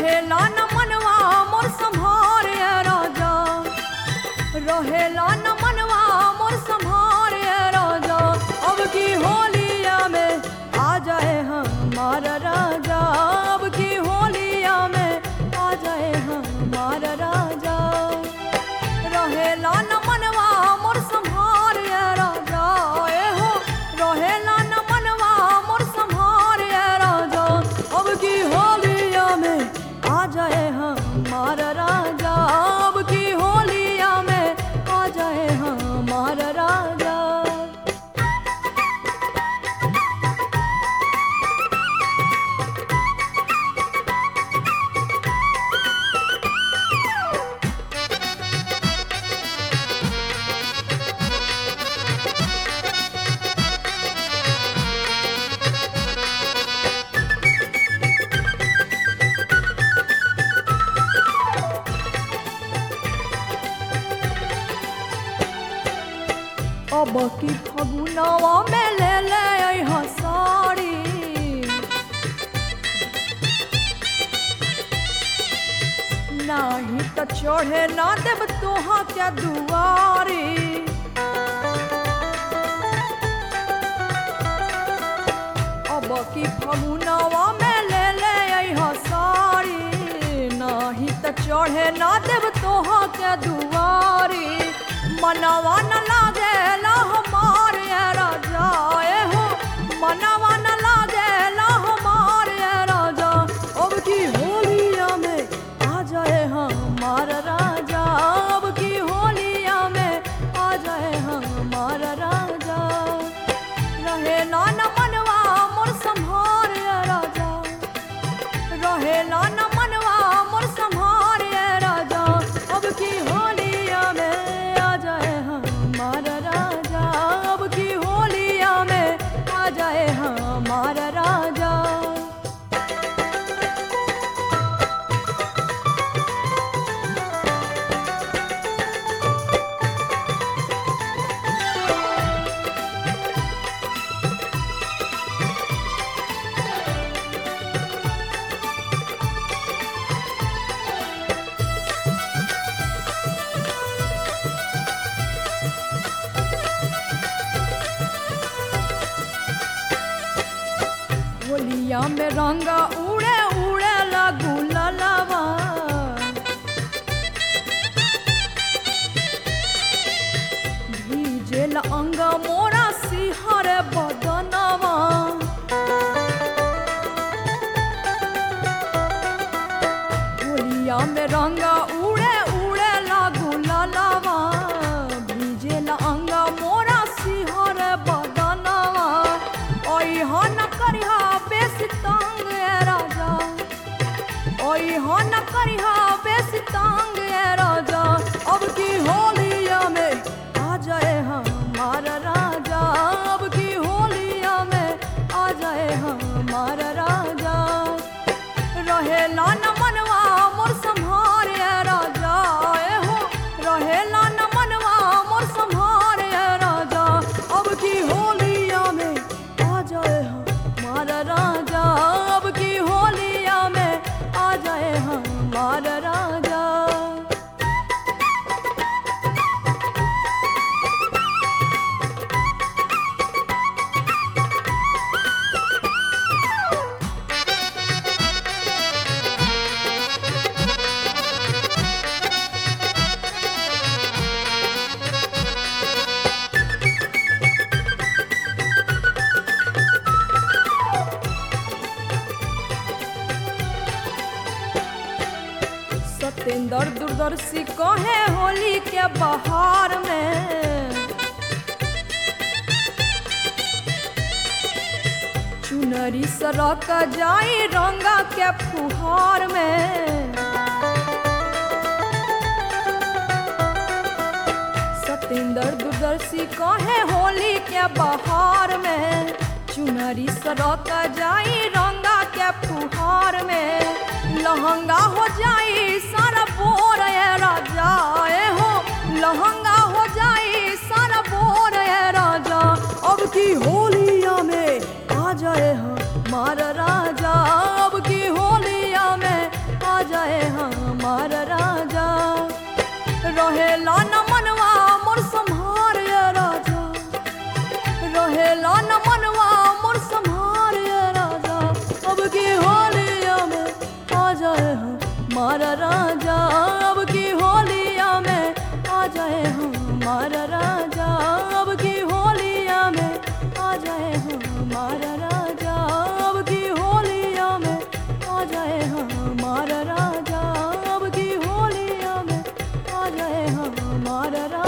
रहेला न मनवा मोर संभार ये राजा रहेला न मनवा मोर संभार ये राजा अब की होलिया में आ जाए हमार राजा अब की होलिया में आ जाए हमार राजा रहेला न मनवा मोर संभार ये राजा ए हो रहेला न मनवा मोर संभार ये राजा अब की होलिया में आ जाए हमार राजा अब की होलिया में आ जाए हमार राजा अब की फगुनवा में ले ले अइहा साड़ी नाही त चढ़े ना देव तोहा क्या दुआरी अब की फगुनवा में ले ले अइहा साड़ी नाही त चढ़े ना देव तोहा के दुआरी मनवा न लागेला हमार ये राजा ए हो मनवा न लागेला हमार ये राजा अब की होलिया में आ जाए हमार राजा अब की होलिया में आ जाए हमार राजा रहेला न मनवा मोर संभार ये राजा रहेला न मनवा मोर संभार ये राजा अब की होलिया में आ जाए हमार राजा अब की होलिया में आ जाए हमार राजा होलिया में रंगा उड़े उड़े लगू ललवा भीजेल अंग मोरा सिहर बदनवा होलिया में रंगा उड़े उड़े लागू ललवा भीजेल अंग मोरा सिहर बदनवा ओई हो न करिहा बेसी तंग ए राजा ओई हो न करिहा बेसी तंग ए राजा अब की होलिया में आ जाए हमार राजा अब की होलिया में आ जाए हमार राजा रहेला न मनवा मोर संभार ए राजा ए हो रहेला न मनवा मोर संभार ए राजा अब की होलिया में आ जाए हमार राजा अब की होलिया में आ जाए हमार राजा सतेंद्र दूरदर्शी कहे होली के बहार में चुनरी सरक जाई रंगा के फुहार में सतेंद्र दूरदर्शी कहे होली के बहार में चुनरी सरक जाई रंगा के फुहार में लहंगा हो जाई सारा बोर ए राजा ए हो लहंगा हो जाई सारा बोर ए राजा अब की होलिया में आ जाए हमार राजा अब की होलिया में आ हमारा राजा अब की होलिया में आ जाए हमारा राजा अब की होलिया में आ जाए हमारा राजा अब की होलिया में आ जाए हमारा राजा अब की होलिया में आ जाए हमारा राजा